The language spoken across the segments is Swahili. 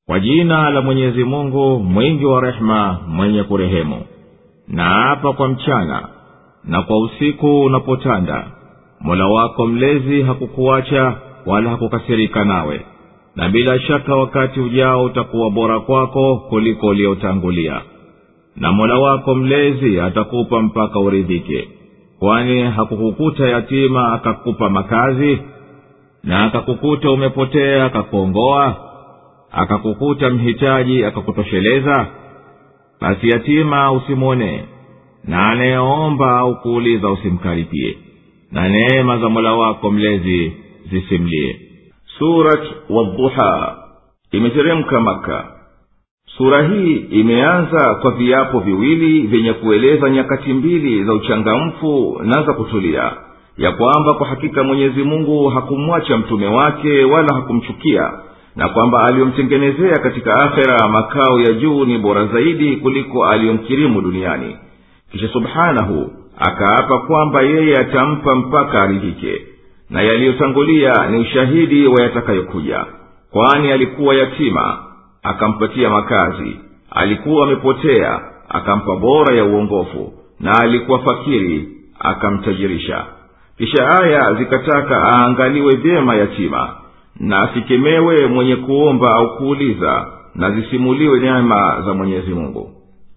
kwa jina la mwenyezi mungu mwingi wa rehema mwenye kurehemu na hapa kwa mchana na kwa usiku unapotanda mola wako mlezi hakukuacha wala hakukasirika nawe na bila shaka wakati ujao utakuwa bora kwako kuliko uliotangulia na mola wako mlezi atakupa mpaka uridhike kwani hakukukuta yatima akakupa makazi na akakukuta umepotea akakuongoa akakukuta mhitaji akakutosheleza basi yatima usimwonee na anayeomba au kuuliza usimkaripie na neema za mola wako mlezi zisimlie surat wadduha imeteremka maka sura hii imeanza kwa viapo viwili vyenye kueleza nyakati mbili za uchangamfu na za kutulia ya kwamba kwa hakika mwenyezi mungu hakumwacha mtume wake wala hakumchukia na kwamba aliyomtengenezea katika akhera makao ya juu ni bora zaidi kuliko aliyomkirimu duniani kisha subhanahu akaapa kwamba yeye atampa mpaka aridhike na yaliyotangulia ni ushahidi wa yatakayokuja kwani alikuwa yatima akampatia makazi alikuwa amepotea akampa bora ya uongofu na alikuwa fakiri akamtajirisha kisha aya zikataka aangaliwe vyema yatima na asikemewe mwenye kuomba au kuuliza na zisimuliwe neema za mwenyezi mungu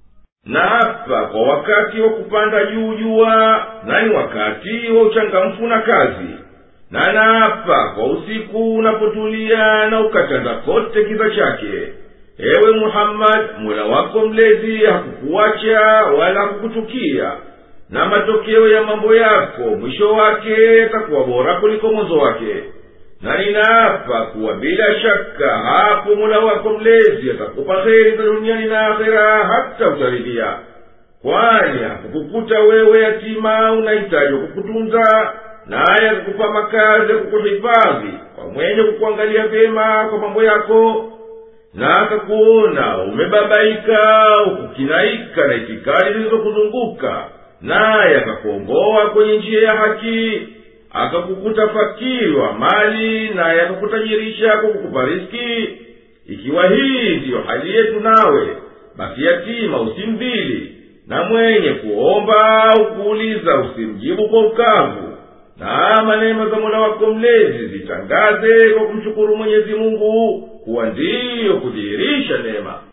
na hapa kwa wakati wa kupanda juu jua na ni wakati wa uchangamfu na kazi na naapa kwa usiku unapotulia na ukatanda kote kiza chake ewe muhammadi mola wako mlezi hakukuacha wala hakukuchukia na matokeo ya mambo yako mwisho wake yatakuwa bora kuliko mwanzo wake na ninaapa kuwa bila shaka hapo mola wako mlezi atakupa heri za duniani na akhera hata utaridhia kwani hakukukuta wewe yatima unahitaji kukutunza naye akakupa makazi ya kukuhifadhi kwa mwenye kukuangalia vyema kwa mambo yako na akakuona umebabaika ukukinaika na itikadi zilizokuzunguka naye akakuongoa kwenye njia ya haki akakukuta fakiri wa mali naye akakutajirisha kwa kukupa riski ikiwa hii ndiyo hali yetu nawe basi yatima usimdhili na mwenye kuomba au kuuliza usimjibu kwa ukavu na ama neema za mola wako mlezi zitangaze kwa kumshukuru mwenyezi mungu kuwa ndiyo kudhihirisha neema